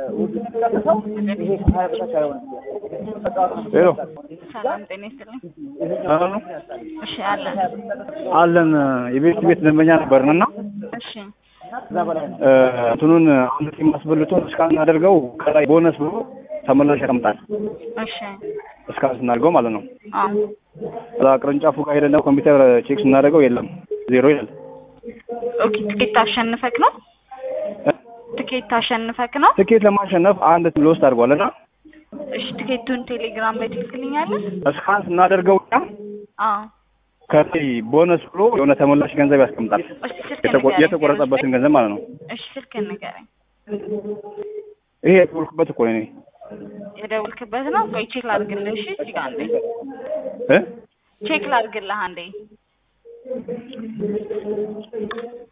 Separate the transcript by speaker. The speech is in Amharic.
Speaker 1: ሄሎ
Speaker 2: ሰላም ጤና ይስጥልኝ።
Speaker 1: ሰላም ነው
Speaker 2: እሺ አለን።
Speaker 1: አለን የቤት ቤት ደንበኛ ነበርን እና
Speaker 2: እሺ
Speaker 1: እ እንትኑን አንድ ቲም አስበልቶን እስካን አድርገው ከላይ ቦነስ ብሎ ተመላሽ ያቀምጣል
Speaker 2: እሺ
Speaker 1: እስካን ስናደርገው ማለት ነው።
Speaker 2: አዎ
Speaker 1: እዛ ቅርንጫፉ ጋር ሄደን ደግሞ ኮምፒውተር ቼክ ስናደርገው የለም ዜሮ ይላል።
Speaker 2: ኦኬ ትኬት አሸንፈክ ነው? ትኬት አሸንፈክ ነው?
Speaker 1: ትኬት ለማሸነፍ አንድ ቲም ሎስት አድርጓል እና
Speaker 2: እሺ ትኬቱን ቴሌግራም ላይ ትልክልኛለህ?
Speaker 1: እስካን ስናደርገው እኛ
Speaker 2: አዎ
Speaker 1: ከላይ ቦነስ ብሎ የሆነ ተመላሽ ገንዘብ ያስቀምጣል።
Speaker 2: እሺ ስልክ
Speaker 1: የተቆ-
Speaker 2: ንገረኝ።
Speaker 1: የተቆረጠበትን ገንዘብ ማለት ነው።
Speaker 2: እሺ ስልክ ንገረኝ።
Speaker 1: ይሄ የተወልኩበት እኮ ነው እኔ
Speaker 2: የደውልክበት ነው? ቆይ ቼክ ላድርግልህ። እሺ እዚህ ጋር አንዴ
Speaker 1: እ
Speaker 2: ቼክ ላድርግልህ አንዴ